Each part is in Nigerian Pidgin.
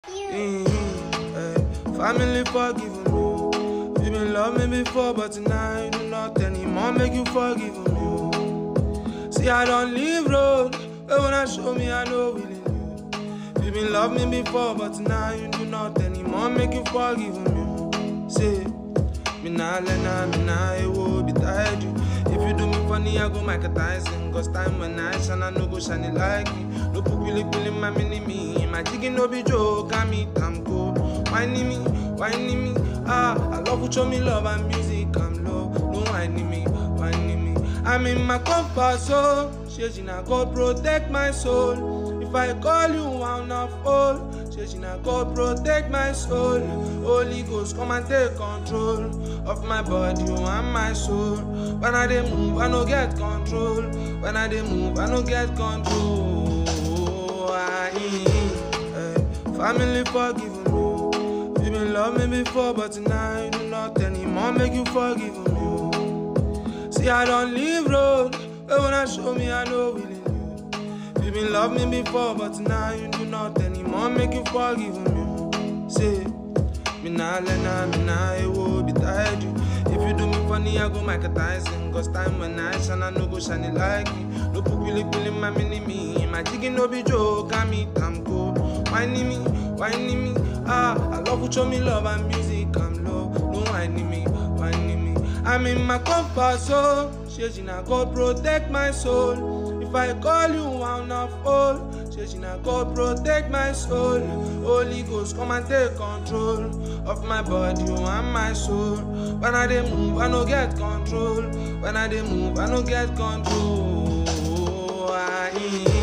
Mm, eh, Family forgive me. You been love me before, but now you do not anymore. Make you forgive me. oh. See, I don't leave road. But when I show me, I know willing you. You been love me before, but now you do not anymore. Make you forgive me. oh. See, me nah let nah, me nah, it will be tired you. If you do me funny, I go Mike Tyson. Cause time when I shine, I no go shine it like me. No put really really my mini me. My chicken no be joke, I meet I'm cool. Whining me, whining me. Ah, I love you show me love and music, I'm low. No whining me, whining me. I'm in my comfort zone. Shejina God protect my soul. If I call you, I'll not fall. Shejina God protect my soul. Holy Ghost, come and take control of my body oh, and my soul. When I dey move, I no get control. When I dey move, I no get control. I, eh, family forgive me. You been love me before, but now you do not anymore. Make you forgive me. oh. See, I don't leave road. But when I show me, I know willing you. You been love me before, but now you do not anymore. Make you forgive me. See, me nah let nah, me nah, it will be tired you. If you do me funny, I go Mike Tyson. Cause time when I shine, I no go shine it like me. No put really really my mini me. My chicken no be joke, I meet I'm cool. Whining me, whining me. Ah, I love you show me love and music, I'm low. No whining me, whining me. I'm in my comfort zone. Shejina God protect my soul. If I call you, I'll not fall. Shejina God protect my soul. Holy Ghost, come and take control of my body oh, and my soul. When I dey move, I no get control. When I dey move, I no get control. I,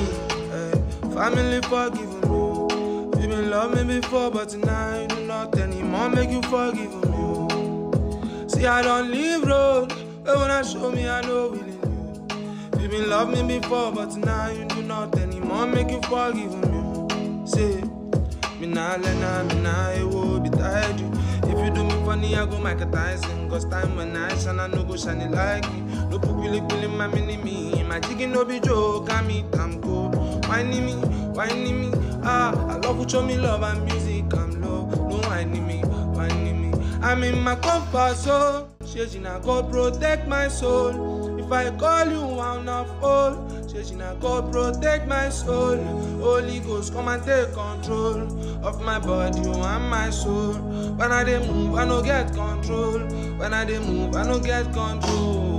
eh, family forgive me. You been love me before, but now you do not anymore. Make you forgive me. oh. See, I don't leave road. But when I show me, I know willing you. You been love me before, but now you do not anymore. Make you forgive me. See, me nah let nah, me nah, it will be tired you. If you do me funny, I go Mike Tyson. Cause time when I shine, I no go shine it like me. No put really really my mini me. My chicken no be joke, I meet I'm cool. Whining me, whining me. Ah, I love you show me love and music, I'm low. No whining me, whining me. I'm in my comfort zone. Shejina God protect my soul. If I call you, I'll not fall. Shejina God protect my soul. Holy Ghost, come and take control of my body oh, and my soul. When I dey move, I no get control. When I dey move, I no get control.